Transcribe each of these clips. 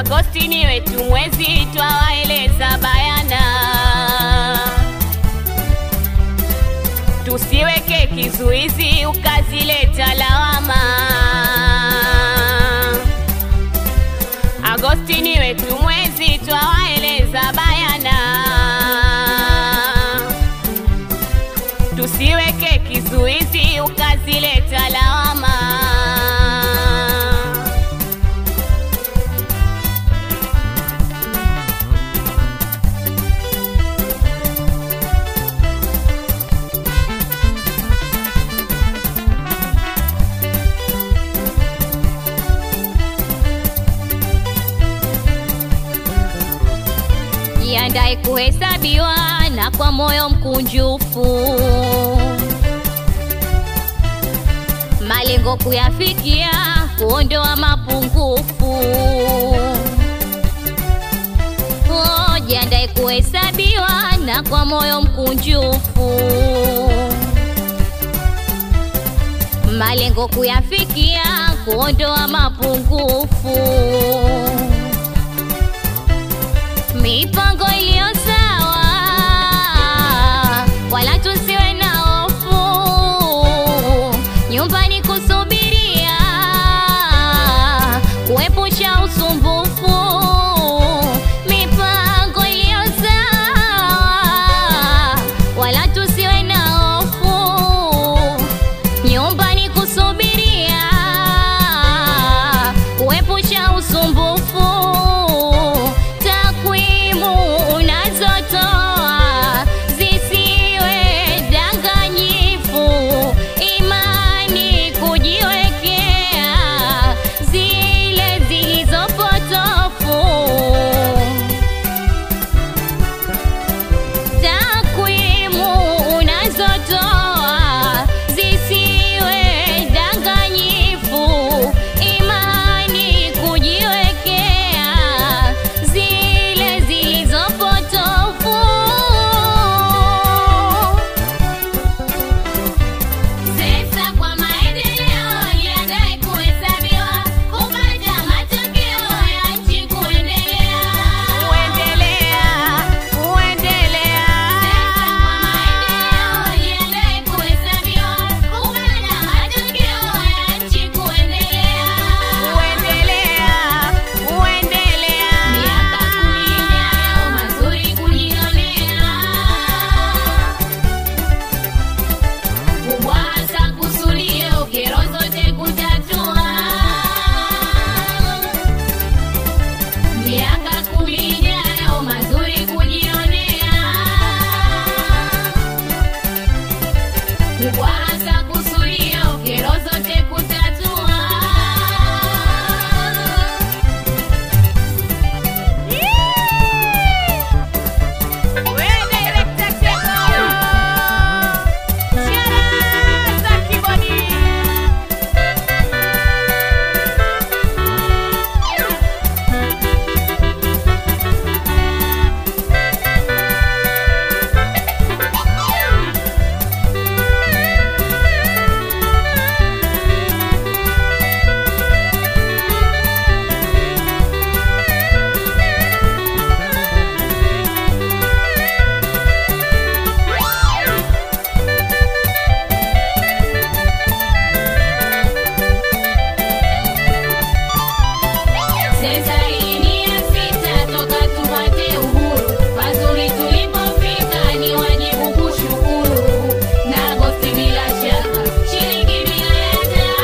Agosti ni wetu mwezi, twawaeleza bayana, tusiweke kizuizi ukazileta lawama. Agosti ni wetu mwezi, twawaeleza bayana, tusiweke kizuizi ukazileta lawama. Jiandae kuhesabiwa na kwa moyo mkunjufu, malengo kuyafikia, kuondoa mapungufu. Oh, jiandae kuhesabiwa na kwa moyo mkunjufu, malengo kuyafikia, kuondoa mapungufu mipango iliyo sawa, wala tusiwe na hofu, nyumbani kusubiria, kuepusha usumbufu. Mipango iliyo sawa, wala tusiwe na hofu, nyumbani kusubiria, kuepusha usumbufu. Takwimu unazotoa zisiwe danganyifu, imani kujiwekea zile zilizopotofu. Takwimu unazotoa zisiwe danganyifu, imani kujiwekea zile zilizopotofu. Sesa kwa maendeleo jiandae kuhesabiwa, kupata matokeo ya nchi kuendelea. Kuendelea, kuendelea. Sesa kwa maendeleo jiandae kuhesabiwa, kupata matokeo ya nchi kuendelea. Kuendelea, kuendelea. Miaka kumi ijayo mazuri kujionea kuwaza kusudio kero zote kutatua. Miaka kumi ijayo mazuri kujionea. Kuwaza kusudio kero zote kutatua. Sensa hii ni ya sita toka tupate uhuru. Pazuri tulipofika ni wajibu kushukuru. Na Agosti bila shaka, shilingi bila ya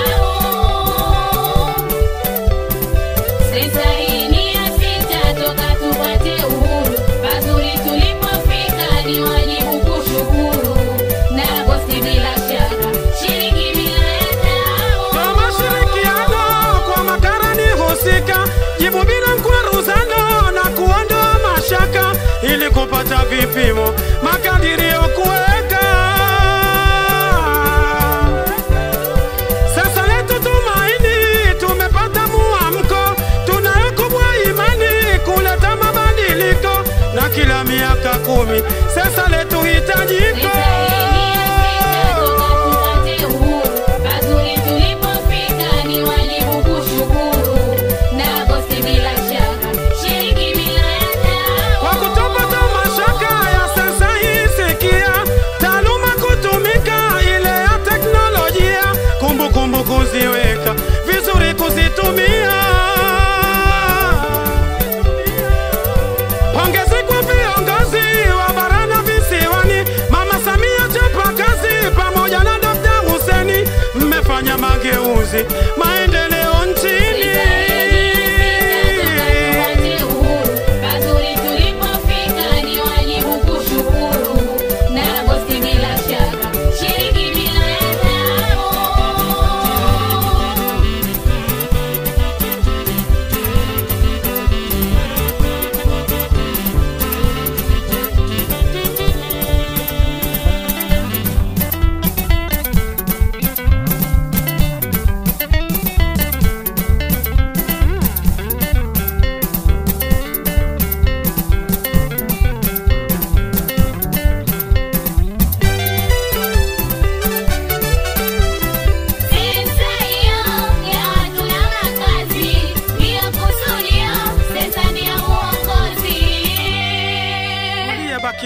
tao. Sensa hii ni ya sita toka tupate uhuru. Pazuri tulipofika ni wajibu kushukuru. Na Agosti bila shaka, shilingi bila ya tao. Kwa mashirikiano kwa makarani husika, jibu bila mkwaruzano na kuondoa mashaka, ili kupata vipimo makadirio kuweka. Sasa letu tumaini, tumepata muamko, tunayo kubwa imani kuleta mabadiliko, na kila miaka kumi sasa letu hitajiko Pazuri tulipofika ni wajibu kushukuru, na Agosti bila shaka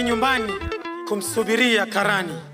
nyumbani kumsubiria karani.